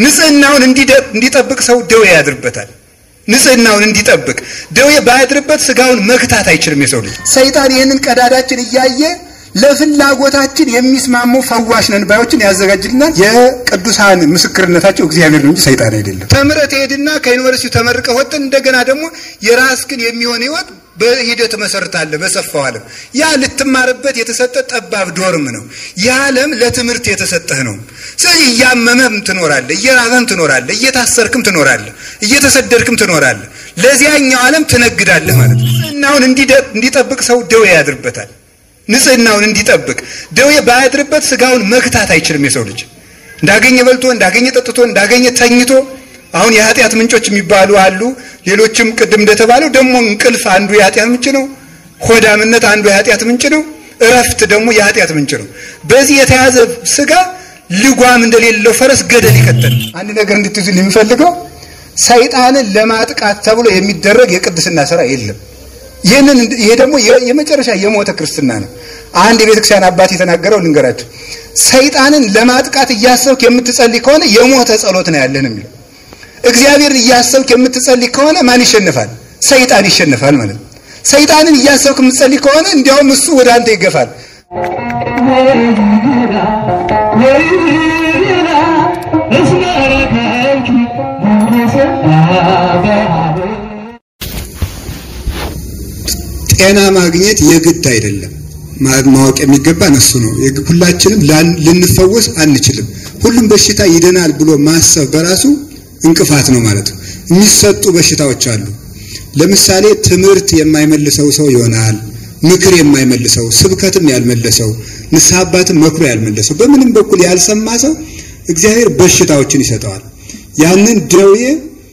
ንጽህናውን እንዲጠብቅ ሰው ደዌ ያድርበታል። ንጽህናውን እንዲጠብቅ ደዌ ባያድርበት ስጋውን መክታት አይችልም የሰው ልጅ። ሰይጣን ይህንን ቀዳዳችን እያየ ለፍላጎታችን የሚስማሙ ፈዋሽ ነን ባዮችን ያዘጋጅልናል። የቅዱሳን ምስክርነታቸው እግዚአብሔር ነው እንጂ ሰይጣን አይደለም። ተምረህ ትሄድና ከዩኒቨርሲቲው ተመርቀህ ወጥተህ እንደገና ደግሞ የራስህን የሚሆን ህይወት በሂደት መሰርታለህ በሰፋው ዓለም። ያ ልትማርበት የተሰጠ ጠባብ ዶርም ነው። ይህ ዓለም ለትምህርት የተሰጠህ ነው። ስለዚህ እያመመህም ትኖራለህ፣ እየራበህም ትኖራለህ፣ እየታሰርክም ትኖራለህ፣ እየተሰደድክም ትኖራለህ። ለዚያኛው ዓለም ትነግዳለህ ማለት ነው። ንጽህናውን እንዲጠብቅ ሰው ደዌ ያድርበታል። ንጽህናውን እንዲጠብቅ ደዌ ባያድርበት ስጋውን መክታት አይችልም የሰው ልጅ እንዳገኘ በልቶ እንዳገኘ ጠጥቶ እንዳገኘ ተኝቶ አሁን የኃጢአት ምንጮች የሚባሉ አሉ። ሌሎችም ቅድም እንደተባለው ደግሞ እንቅልፍ አንዱ የኃጢአት ምንጭ ነው። ሆዳምነት አንዱ የኃጢአት ምንጭ ነው። እረፍት ደግሞ የኃጢአት ምንጭ ነው። በዚህ የተያዘ ስጋ ልጓም እንደሌለው ፈረስ ገደል ይከተል። አንድ ነገር እንድትይዙ የሚፈልገው ሰይጣንን ለማጥቃት ተብሎ የሚደረግ የቅድስና ስራ የለም። ይህንን ይሄ ደግሞ የመጨረሻ የሞተ ክርስትና ነው። አንድ የቤተክርስቲያን አባት የተናገረው ልንገራቸው። ሰይጣንን ለማጥቃት እያሰብክ የምትጸልይ ከሆነ የሞተ ጸሎት ነው ያለን የሚለው እግዚአብሔር እያሰብክ የምትጸልይ ከሆነ ማን ይሸንፋል? ሰይጣን ይሸንፋል ማለት ነው። ሰይጣንን እያሰብክ የምትጸልይ ከሆነ እንዲያውም እሱ ወደ አንተ ይገፋል። ጤና ማግኘት የግድ አይደለም። ማወቅ የሚገባን እሱ ነው። ሁላችንም ልንፈወስ አንችልም። ሁሉም በሽታ ይድናል ብሎ ማሰብ በራሱ እንቅፋት ነው ማለት ነው። የሚሰጡ በሽታዎች አሉ። ለምሳሌ ትምህርት የማይመልሰው ሰው ይሆናል። ምክር የማይመልሰው፣ ስብከትም ያልመለሰው፣ ንስሐ አባትም መክሮ ያልመለሰው፣ በምንም በኩል ያልሰማ ሰው እግዚአብሔር በሽታዎችን ይሰጠዋል። ያንን ደዌ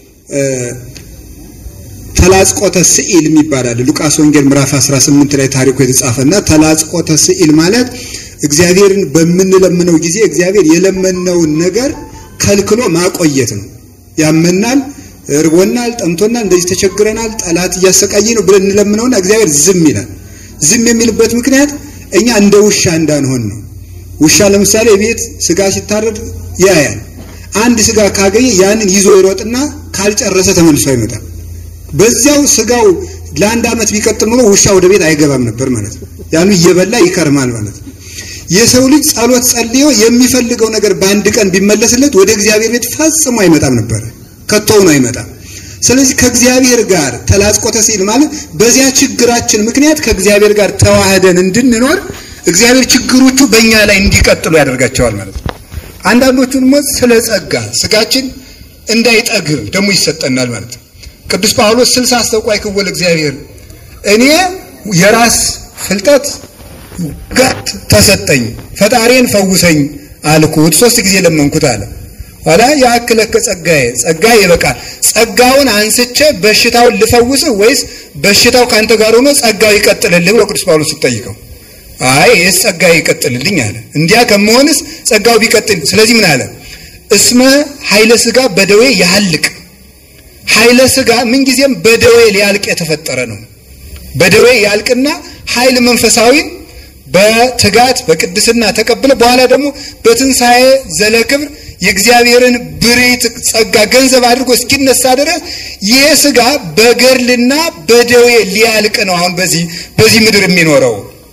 ተላጽቆተ ስኢል የሚባላል ሉቃስ ወንጌል ምዕራፍ 18 ላይ ታሪኩ የተጻፈና ተላጽቆተ ስኢል ማለት እግዚአብሔርን በምንለምነው ጊዜ እግዚአብሔር የለመነውን ነገር ከልክሎ ማቆየት ነው። ያመናል፣ እርቦናል፣ ጠምቶናል፣ እንደዚህ ተቸግረናል፣ ጠላት እያሰቃየ ነው ብለን እንለምነውና እግዚአብሔር ዝም ይላል። ዝም የሚልበት ምክንያት እኛ እንደ ውሻ እንዳንሆን ነው። ውሻ ለምሳሌ ቤት ስጋ ሲታረድ ያያል። አንድ ስጋ ካገኘ ያንን ይዞ ይሮጥና ካልጨረሰ ተመልሶ አይመጣም። በዚያው ስጋው ለአንድ ዓመት ቢቀጥል ኖሮ ውሻ ወደ ቤት አይገባም ነበር ማለት ነው። ያኑ እየበላ ይከርማል ማለት ነው። የሰው ልጅ ጸሎት ጸልዮ የሚፈልገው ነገር በአንድ ቀን ቢመለስለት ወደ እግዚአብሔር ቤት ፈጽሞ አይመጣም ነበር፣ ከቶውን አይመጣም። ስለዚህ ከእግዚአብሔር ጋር ተላጽቆተ ሲል ማለት በዚያ ችግራችን ምክንያት ከእግዚአብሔር ጋር ተዋህደን እንድንኖር እግዚአብሔር ችግሮቹ በእኛ ላይ እንዲቀጥሉ ያደርጋቸዋል ማለት ነው። አንዳንዶቹ ደግሞ ስለ ጸጋ ስጋችን እንዳይጠግብ ደግሞ ይሰጠናል ማለት ነው። ቅዱስ ጳውሎስ ስልሳ አስተውቋይ ክወል እግዚአብሔር እኔ የራስ ፍልጠት ጋት ተሰጠኝ ፈጣሪን ፈውሰኝ አልኩት ሶስት ጊዜ ለመንኩት አለ። ኋላ ያክለከ ጸጋዬ ጸጋዬ ይበቃል። ጸጋውን አንስቼ በሽታውን ልፈውስህ ወይስ በሽታው ካንተ ጋር ሆኖ ጸጋው ይቀጥልልህ ብሎ ቅዱስ ጳውሎስ ሲጠይቀው አይ ይህስ ጸጋዬ ይቀጥልልኝ አለ። እንዲያ ከመሆንስ ጸጋው ቢቀጥል ስለዚህ ምን አለ? እስመ ኃይለ ሥጋ በደዌ ያልቅ ኃይለ ሥጋ ምንጊዜም በደዌ ሊያልቅ የተፈጠረ ነው። በደዌ ያልቅና ኃይል መንፈሳዊን በትጋት በቅድስና ተቀብለ በኋላ ደግሞ በትንሣኤ ዘለክብር የእግዚአብሔርን ብሬት ጸጋ ገንዘብ አድርጎ እስኪነሳ ድረስ ይህ ሥጋ በገድልና በደዌ ሊያልቅ ነው። አሁን በዚህ በዚህ ምድር የሚኖረው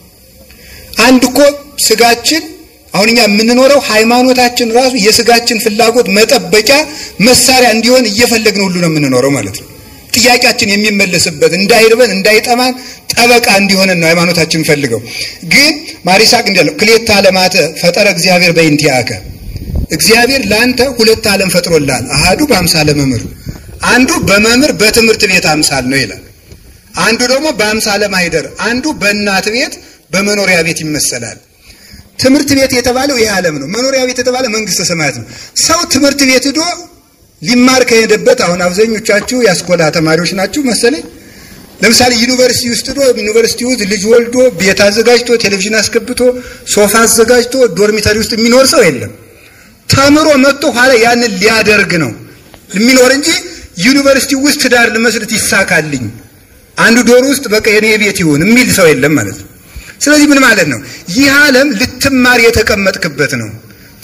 አንድ እኮ ሥጋችን አሁን እኛ የምንኖረው ሃይማኖታችን ራሱ የሥጋችን ፍላጎት መጠበቂያ መሳሪያ እንዲሆን እየፈለግን ሁሉ ነው የምንኖረው ማለት ነው። ጥያቄያችን የሚመለስበት እንዳይርበን እንዳይጠማን ጠበቃ እንዲሆነን ነው ሃይማኖታችን ፈልገው። ግን ማሪሳቅ እንዲያለው ክሌታ ዓለማተ ፈጠረ እግዚአብሔር በእንቲአከ እግዚአብሔር ለአንተ ሁለት ዓለም ፈጥሮልሃል። አሃዱ በአምሳለ መምህር፣ አንዱ በመምህር በትምህርት ቤት አምሳል ነው ይላል። አንዱ ደግሞ በአምሳለ ማይደር፣ አንዱ በእናት ቤት በመኖሪያ ቤት ይመሰላል። ትምህርት ቤት የተባለው ይህ ዓለም ነው። መኖሪያ ቤት የተባለ መንግስተ ሰማያት ነው። ሰው ትምህርት ቤት ሂዶ ሊማር ከሄደበት አሁን አብዛኞቻችሁ የአስኮላ ተማሪዎች ናችሁ መሰለኝ። ለምሳሌ ዩኒቨርሲቲ ውስጥ ዶ ዩኒቨርሲቲ ውስጥ ልጅ ወልዶ ቤት አዘጋጅቶ ቴሌቪዥን አስገብቶ ሶፋ አዘጋጅቶ ዶርሚተሪ ውስጥ የሚኖር ሰው የለም። ተምሮ መጥቶ ኋላ ያንን ሊያደርግ ነው የሚኖር እንጂ ዩኒቨርሲቲ ውስጥ ትዳር ልመስርት ይሳካልኝ፣ አንዱ ዶር ውስጥ በቃ የኔ ቤት ይሁን የሚል ሰው የለም ማለት ነው። ስለዚህ ምን ማለት ነው? ይህ ዓለም ልትማር የተቀመጥክበት ነው።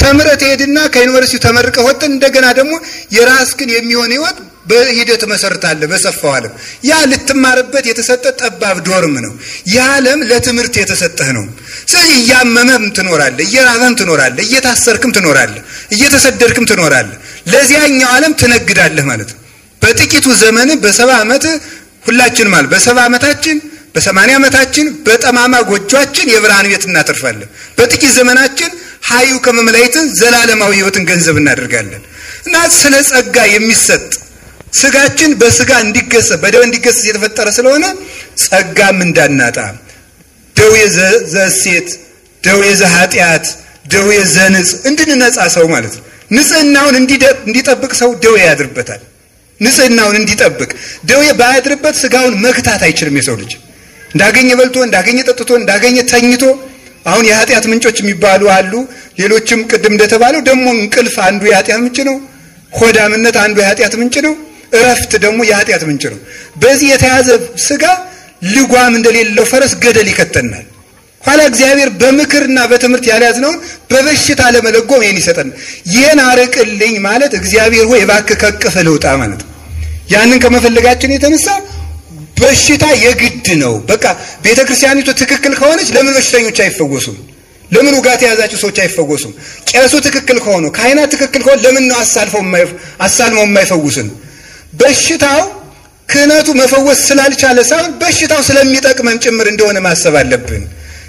ተምረህ ትሄድና ከዩኒቨርሲቲው ተመርቀህ ወጥተህ እንደገና ደግሞ የራስህን የሚሆን ህይወት በሂደት መሰርታለህ በሰፋው ዓለም። ያ ልትማርበት የተሰጠ ጠባብ ዶርም ነው። ያ ዓለም ለትምህርት የተሰጠህ ነው። ስለዚህ እያመመህም ትኖራለህ፣ እየራበህም ትኖራለህ፣ እየታሰርክም ትኖራለህ፣ እየተሰደድክም ትኖራለህ። ለዚያኛው ዓለም ትነግዳለህ ማለት ነው። በጥቂቱ ዘመን በሰባ ዓመት ሁላችን ማለት በሰባ ዓመታችን በሰማንያ ዓመታችን በጠማማ ጎጇችን የብርሃን ቤት እናተርፋለን። በጥቂት ዘመናችን ሀዩ ከመመላይትን ዘላለማዊ ህይወትን ገንዘብ እናደርጋለን እና ስለ ጸጋ የሚሰጥ ስጋችን በስጋ እንዲገሰጽ በደዌ እንዲገሰጽ የተፈጠረ ስለሆነ ጸጋም እንዳናጣ ደዌ ዘሴት፣ ደዌ ዘኃጢአት፣ ደዌ ዘንጽ እንድንነጻ ሰው ማለት ነው። ንጽህናውን እንዲጠብቅ ሰው ደዌ ያድርበታል። ንጽህናውን እንዲጠብቅ ደዌ ባያድርበት ስጋውን መግታት አይችልም። የሰው ልጅ እንዳገኘ በልቶ እንዳገኘ ጠጥቶ እንዳገኘ ተኝቶ አሁን የኃጢአት ምንጮች የሚባሉ አሉ። ሌሎችም ቅድም እንደተባለው ደግሞ እንቅልፍ አንዱ የኃጢአት ምንጭ ነው። ሆዳምነት አንዱ የኃጢአት ምንጭ ነው። እረፍት ደግሞ የኃጢአት ምንጭ ነው። በዚህ የተያዘ ስጋ ልጓም እንደሌለው ፈረስ ገደል ይከተናል። ኋላ እግዚአብሔር በምክርና በትምህርት ያልያዝነውን በበሽታ ለመለጎም ይህን ይሰጠናል። ይህን አርቅልኝ ማለት እግዚአብሔር ሆይ እባክህ ከቅፍ ልውጣ ማለት ነው። ያንን ከመፈለጋችን የተነሳ በሽታ የግድ ነው። በቃ ቤተ ክርስቲያኒቱ ትክክል ከሆነች ለምን በሽተኞች አይፈወሱም? ለምን ውጋት የያዛቸው ሰዎች አይፈወሱም? ቄሱ ትክክል ከሆኑ ካህናት ትክክል ከሆኑ ለምን ነው አሳልመው የማይፈውስን? በሽታው ክህነቱ መፈወስ ስላልቻለ ሳይሆን በሽታው ስለሚጠቅመን ጭምር እንደሆነ ማሰብ አለብን።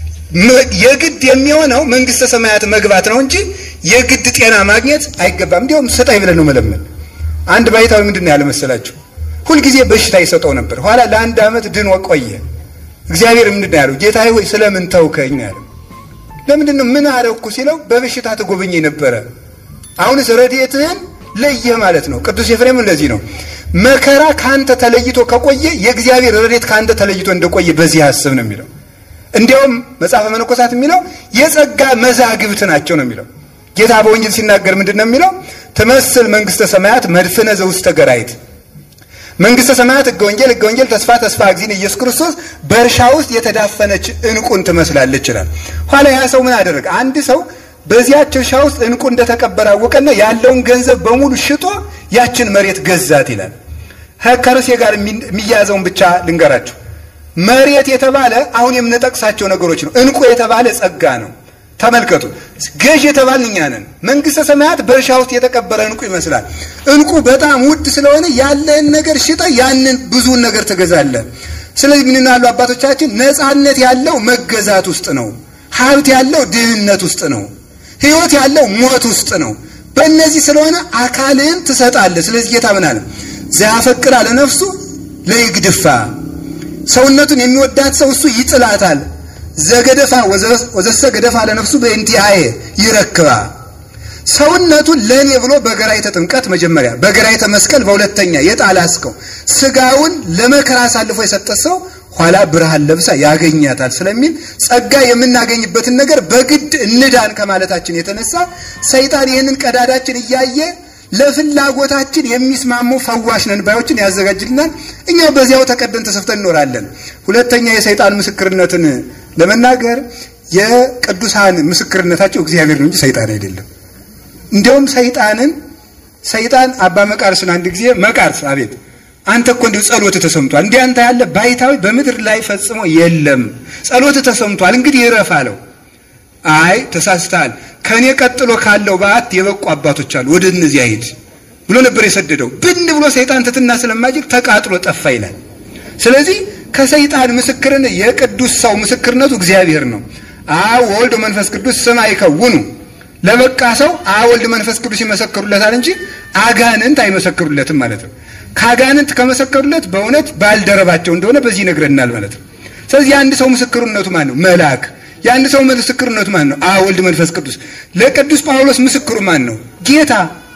የግድ የሚሆነው መንግስተ ሰማያት መግባት ነው እንጂ የግድ ጤና ማግኘት አይገባም። እንዲሁም ስጠኝ ብለን ነው መለመን። አንድ ባይታዊ ምንድን ነው ያለ መሰላችሁ? ሁልጊዜ በሽታ ይሰጠው ነበር። ኋላ ለአንድ ዓመት ድኖ ቆየ። እግዚአብሔር ምንድን ነው ያለው? ጌታዬ ሆይ ስለምን ተውከኝ ነው ያለው። ለምንድን ነው ምን አረኩ ሲለው፣ በበሽታ ትጎበኘኝ ነበረ፣ አሁንስ ረድኤትህን ለየህ ማለት ነው። ቅዱስ ኤፍሬም እንደዚህ ነው መከራ ከአንተ ተለይቶ ከቆየ የእግዚአብሔር ረድኤት ከአንተ ተለይቶ እንደቆየ በዚህ አስብ ነው የሚለው። እንዲያውም መጽሐፈ መነኮሳት የሚለው የጸጋ መዛግብት ናቸው ነው የሚለው። ጌታ በወንጌል ሲናገር ምንድን ነው የሚለው? ትመስል መንግስተ ሰማያት መድፍነ ዘውስተ ገራይት መንግስተ ሰማያት ሕገ ወንጌል ሕገ ወንጌል ተስፋ ተስፋ እግዚእነ ኢየሱስ ክርስቶስ በእርሻ ውስጥ የተዳፈነች ዕንቁን ትመስላለች ይላል። ኋላ ያ ሰው ምን አደረገ? አንድ ሰው በዚያች እርሻ ውስጥ ዕንቁ እንደተቀበረ አወቀና ያለውን ገንዘብ በሙሉ ሽጦ ያችን መሬት ገዛት ይላል። ከርሴ ጋር የሚያያዘውን ብቻ ልንገራችሁ። መሬት የተባለ አሁን የምንጠቅሳቸው ነገሮች ነው። ዕንቁ የተባለ ጸጋ ነው። ተመልከቱ፣ ገዥ የተባልን እኛ ነን። መንግስተ ሰማያት በእርሻ ውስጥ የተቀበረ ዕንቁ ይመስላል። ዕንቁ በጣም ውድ ስለሆነ ያለን ነገር ሽጠ ያንን ብዙውን ነገር ትገዛለህ። ስለዚህ ምን ያሉ አባቶቻችን ነፃነት ያለው መገዛት ውስጥ ነው። ሀብት ያለው ድህነት ውስጥ ነው። ህይወት ያለው ሞት ውስጥ ነው። በእነዚህ ስለሆነ አካልን ትሰጣለህ። ስለዚህ ጌታ ምን አለ? ዘያፈቅር አለ ነፍሱ ለይግድፋ ሰውነቱን የሚወዳት ሰው እሱ ይጥላታል። ዘገደፋ ወዘሰ ገደፋ ለነፍሱ በእንቲአየ ይረክባ ሰውነቱን ለእኔ ብሎ በገራይተ ጥምቀት መጀመሪያ በገራይተ መስቀል በሁለተኛ የጣላስከው ስጋውን ለመከራ አሳልፎ የሰጠ ሰው ኋላ ብርሃን ለብሳ ያገኛታል ስለሚል ጸጋ የምናገኝበትን ነገር በግድ እንዳን ከማለታችን የተነሳ ሰይጣን ይህንን ቀዳዳችን እያየ ለፍላጎታችን የሚስማሙ ፈዋሽ ነን ባዮችን ያዘጋጅልናል። እኛ በዚያው ተቀደን ተሰፍተን እንኖራለን። ሁለተኛ የሰይጣን ምስክርነትን ለመናገር የቅዱሳን ምስክርነታቸው እግዚአብሔር ነው እንጂ ሰይጣን አይደለም። እንዲያውም ሰይጣንን ሰይጣን አባ መቃርስን አንድ ጊዜ መቃርስ፣ አቤት አንተ እኮ እንዲሁ ጸሎት ተሰምቷል፣ እንዲህ አንተ ያለ ባይታዊ በምድር ላይ ፈጽሞ የለም፣ ጸሎት ተሰምቷል፣ እንግዲህ ይረፍ አለው። አይ ተሳስተሃል፣ ከእኔ ቀጥሎ ካለው በዓት የበቁ አባቶች አሉ፣ ወደ እነዚያ ሂድ ብሎ ነበር የሰደደው። ብን ብሎ ሰይጣን ትትና ስለማጅግ ተቃጥሎ ጠፋ ይላል። ስለዚህ ከሰይጣን ምስክርን የቅዱስ ሰው ምስክርነቱ እግዚአብሔር ነው። አብ ወልድ መንፈስ ቅዱስ ስም አይከውኑ ለበቃ ሰው አብ ወልድ መንፈስ ቅዱስ ይመሰክሩለታል እንጂ አጋንንት አይመሰክሩለትም ማለት ነው። ከአጋንንት ከመሰከሩለት በእውነት ባልደረባቸው እንደሆነ በዚህ ይነግረናል ማለት ነው። ስለዚህ የአንድ ሰው ምስክርነቱ ማን ነው? መልአክ። የአንድ ሰው ምስክርነቱ ማን ነው? አብ ወልድ መንፈስ ቅዱስ። ለቅዱስ ጳውሎስ ምስክሩ ማን ነው? ጌታ።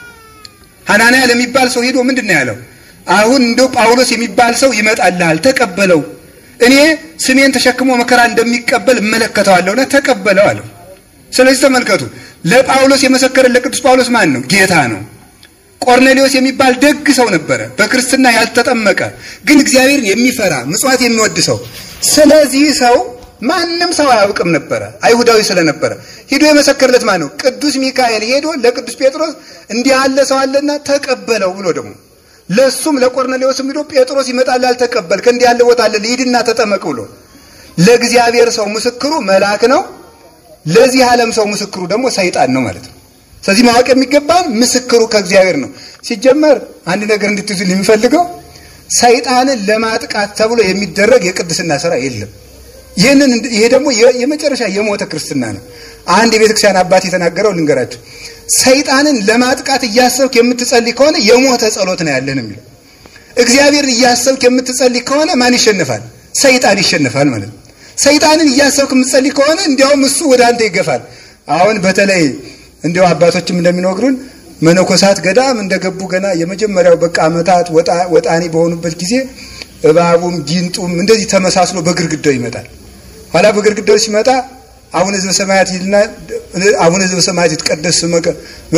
ሐናንያ ለሚባል ሰው ሄዶ ምንድን ነው ያለው? አሁን እንደው ጳውሎስ የሚባል ሰው ይመጣልሃል፣ ተቀበለው። እኔ ስሜን ተሸክሞ መከራ እንደሚቀበል እመለከተዋለሁና ተቀበለው አለው። ስለዚህ ተመልከቱ፣ ለጳውሎስ የመሰከረ ለቅዱስ ጳውሎስ ማን ነው? ጌታ ነው። ቆርኔሌዎስ የሚባል ደግ ሰው ነበረ፣ በክርስትና ያልተጠመቀ ግን እግዚአብሔርን የሚፈራ ምጽዋት የሚወድ ሰው። ስለዚህ ሰው ማንም ሰው አያውቅም ነበረ፣ አይሁዳዊ ስለነበረ። ሂዶ የመሰከርለት ማን ነው? ቅዱስ ሚካኤል ሄዶ ለቅዱስ ጴጥሮስ እንዲህ ያለ ሰው አለና ተቀበለው ብሎ ደግሞ ለሱም ለቆርኔሌዎስም ሂዶ ጴጥሮስ ይመጣል አልተቀበልክ እንዲህ ያለ ቦታ አለ ሂድና ተጠመቅ ብሎ ለእግዚአብሔር ሰው ምስክሩ መልአክ ነው። ለዚህ ዓለም ሰው ምስክሩ ደግሞ ሰይጣን ነው ማለት ነው። ስለዚህ ማወቅ የሚገባን ምስክሩ ከእግዚአብሔር ነው። ሲጀመር አንድ ነገር እንድትይዙል የሚፈልገው ሰይጣንን ለማጥቃት ተብሎ የሚደረግ የቅድስና ስራ የለም። ይህንን ይሄ ደግሞ የመጨረሻ የሞተ ክርስትና ነው። አንድ የቤተ ክርስቲያን አባት የተናገረው ልንገራቸው። ሰይጣንን ለማጥቃት እያሰብክ የምትጸልይ ከሆነ የሞተ ጸሎት ነው ያለን የሚለው። እግዚአብሔርን እያሰብክ የምትጸልይ ከሆነ ማን ይሸንፋል? ሰይጣን ይሸንፋል ማለት ነው። ሰይጣንን እያሰብክ የምትጸልይ ከሆነ እንዲያውም እሱ ወደ አንተ ይገፋል። አሁን በተለይ እንዲያው አባቶችም እንደሚነግሩን መነኮሳት ገዳም እንደገቡ ገና የመጀመሪያው በቃ ዓመታት ወጣኒ በሆኑበት ጊዜ እባቡም ጊንጡም እንደዚህ ተመሳስሎ በግርግዳው ይመጣል። ኋላ በግርግዳው ሲመጣ አቡነ ዘበሰማያት ይልና አቡነ ዘበሰማያት ይትቀደስ ስምከ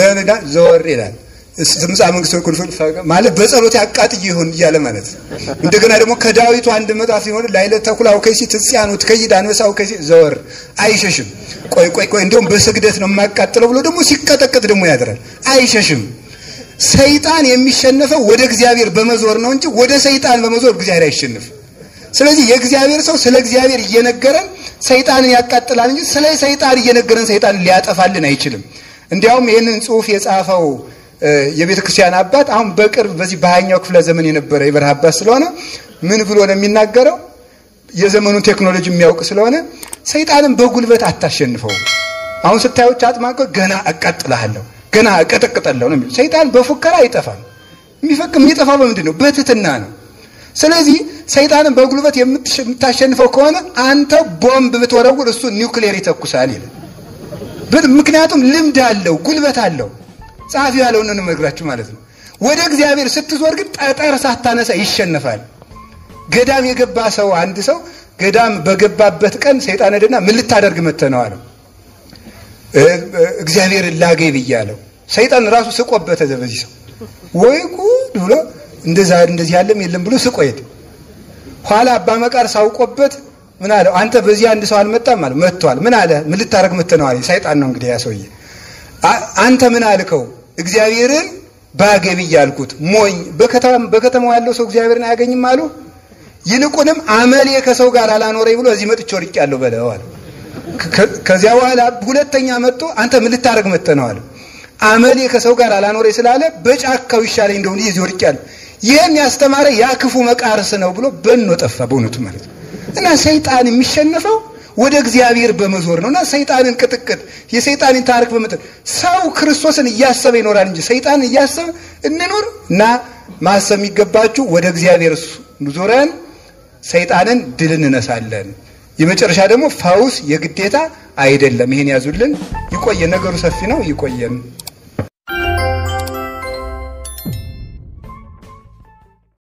ዘወር ይላል። ትምጻ መንግስት ወይኩን ማለት በጸሎት ያቃጥይ ይሆን እያለ ማለት ነው። እንደገና ደግሞ ከዳዊቱ አንድ መጣፍ ሲሆን ላይለ ተኩላው ከይሲ ትጽያኑ ትከይድ አንበሳው ከይሲ ዘወር አይሸሽም። ቆይ ቆይ ቆይ እንዲሁም በስግደት ነው የማቃጥለው ብሎ ደግሞ ሲቀጠቀጥ ደግሞ ያድራል። አይሸሽም። ሰይጣን የሚሸነፈው ወደ እግዚአብሔር በመዞር ነው እንጂ ወደ ሰይጣን በመዞር እግዚአብሔር አይሸንፍም። ስለዚህ የእግዚአብሔር ሰው ስለ እግዚአብሔር እየነገረን ሰይጣንን ያቃጥላል እንጂ ስለ ሰይጣን እየነገረን ሰይጣንን ሊያጠፋልን አይችልም። እንዲያውም ይህንን ጽሑፍ የጻፈው የቤተ ክርስቲያን አባት አሁን በቅርብ በዚህ በሀያኛው ክፍለ ዘመን የነበረ የበረሃ አባት ስለሆነ ምን ብሎ ነው የሚናገረው? የዘመኑን ቴክኖሎጂ የሚያውቅ ስለሆነ ሰይጣንን በጉልበት አታሸንፈውም። አሁን ስታዮች አጥማቀ ገና አቃጥልሃለሁ፣ ገና እቀጠቅጠለሁ ነው የሚለው። ሰይጣን በፉከራ አይጠፋም። የሚፈቅ የሚጠፋው በምንድን ነው? በትህትና ነው። ስለዚህ ሰይጣንን በጉልበት የምታሸንፈው ከሆነ አንተ ቦምብ ብትወረውር እሱ ኒውክሌር ይተኩሳል ይላል። ምክንያቱም ልምድ አለው፣ ጉልበት አለው። ጸሐፊው ያለውን ነው የምነግራችሁ ማለት ነው። ወደ እግዚአብሔር ስትዞር ግን ጠጠር ሳታነሳ ይሸነፋል። ገዳም የገባ ሰው አንድ ሰው ገዳም በገባበት ቀን ሰይጣን ሄደና ምን ልታደርግ መጥተህ ነው አለው። እግዚአብሔርን ላገኝ ብያለሁ። ሰይጣን ራሱ ስቆበት በዚህ ሰው ወይ ጉድ ብሎ እንደዛ እንደዚህ ያለም የለም ብሎ ስቆ ሄደ። ኋላ አባ መቃር ሳውቆበት ምን አለው? አንተ በዚህ አንድ ሰው አልመጣም አለ። መጥቷል። ምን አለ? ምን ልታደርግ መጥተህ ነው አለ። ሰይጣን ነው እንግዲህ ያ ሰውዬ። አንተ ምን አልከው? እግዚአብሔርን ባገኝ እያልኩት ሞኝ። በከተማው ያለው ሰው እግዚአብሔርን አያገኝም አሉ። ይልቁንም አመሌ ከሰው ጋር አላኖረኝ ብሎ እዚህ መጥቼ ወድቄያለሁ በለው አለ። ከዚያ በኋላ ሁለተኛ መጥቶ አንተ ምን ልታደርግ መጥተህ ነው አለ። አመሌ ከሰው ጋር አላኖረኝ ስላለ በጫካው ይሻለኝ እንደሆነ እዚህ ወድቄያለሁ። ይህን ያስተማረ ያ ክፉ መቃርስ ነው ብሎ በኖ ጠፋ። በእውነቱ ማለት ነው። እና ሰይጣን የሚሸነፈው ወደ እግዚአብሔር በመዞር ነው። እና ሰይጣንን ቅጥቅጥ የሰይጣንን ታሪክ በመጠን ሰው ክርስቶስን እያሰበ ይኖራል እንጂ ሰይጣንን እያሰበ እንኖር እና ማሰብ የሚገባችሁ ወደ እግዚአብሔር ዞረን ሰይጣንን ድል እንነሳለን። የመጨረሻ ደግሞ ፈውስ የግዴታ አይደለም። ይሄን ያዙልን። ይቆየን። ነገሩ ሰፊ ነው። ይቆየን።